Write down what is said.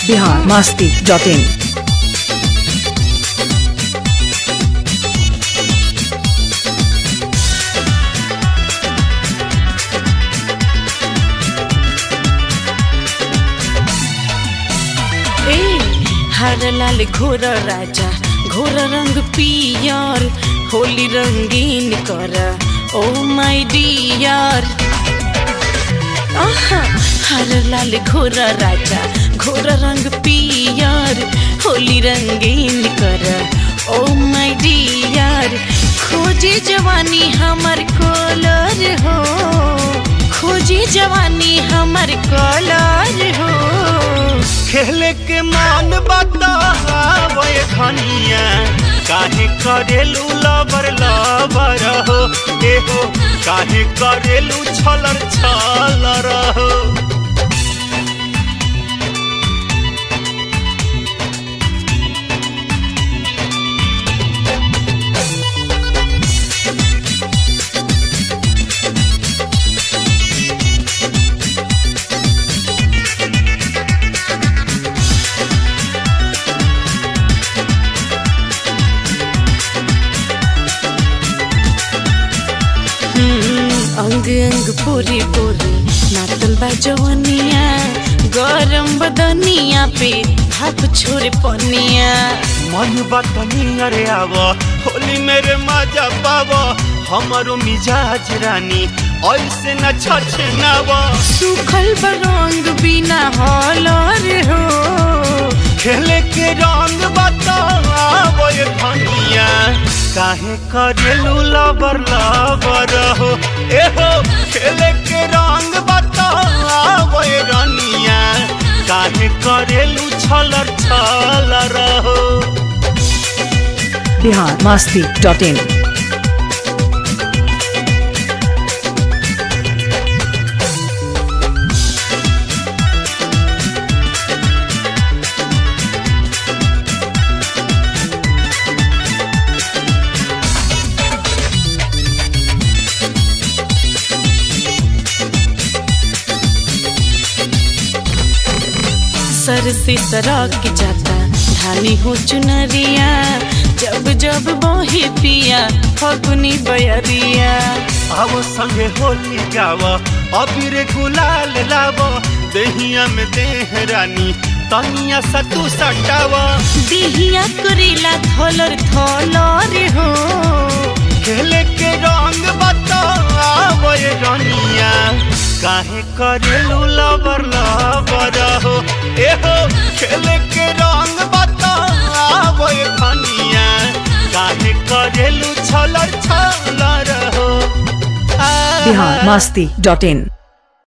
Bihar Masti dot in ए हर लाल घोर राजा घोर रंग पियर होली रंगीन कर ओ माय डियर आहा हर लाल घोर राजा घोर रंग पियर होली रंगीन कर ओ माय डियर खोजे जवानी हमर कलर हो खोजे जवानी हमर कलर हो खेले के मान बतावे धनिया काहे करेलू लबर लबर हो ए हो काहे करेलू छलर छलर हो हम्म, अंग अंग पूरी पूरी नातल बा जवनिया गरम बदनिया पे हाथ छोड़े पनिया मन बतनी अरे आव होली मेरे मजा पाव हमारो मिजाज रानी ऐसे न छछे नव सूखल बरंग बिना हलर हो खेले के रंग बतावे धनिया काहे करेलू लबर लबर हो ए हो खेले के रंग बतावे रनिया काहे करेलू छलर छलर हो बिहार मस्ती डॉट इन सर से सरक जाता धानी हो चुनरिया जब जब बोहे पिया फगुनी बयरिया आवो संगे होली गाव अबीर गुलाल लाव देहिया में देह रानी तनिया सतु सटाव दिहिया करेला थलर थलर हो खेले के रंग बताव रनिया काहे करेलू लबर लबर हो ए हो खेले के रंग बताव धनिया काहे करेलू छलर छलर हो आ, बिहार मस्ती डॉट इन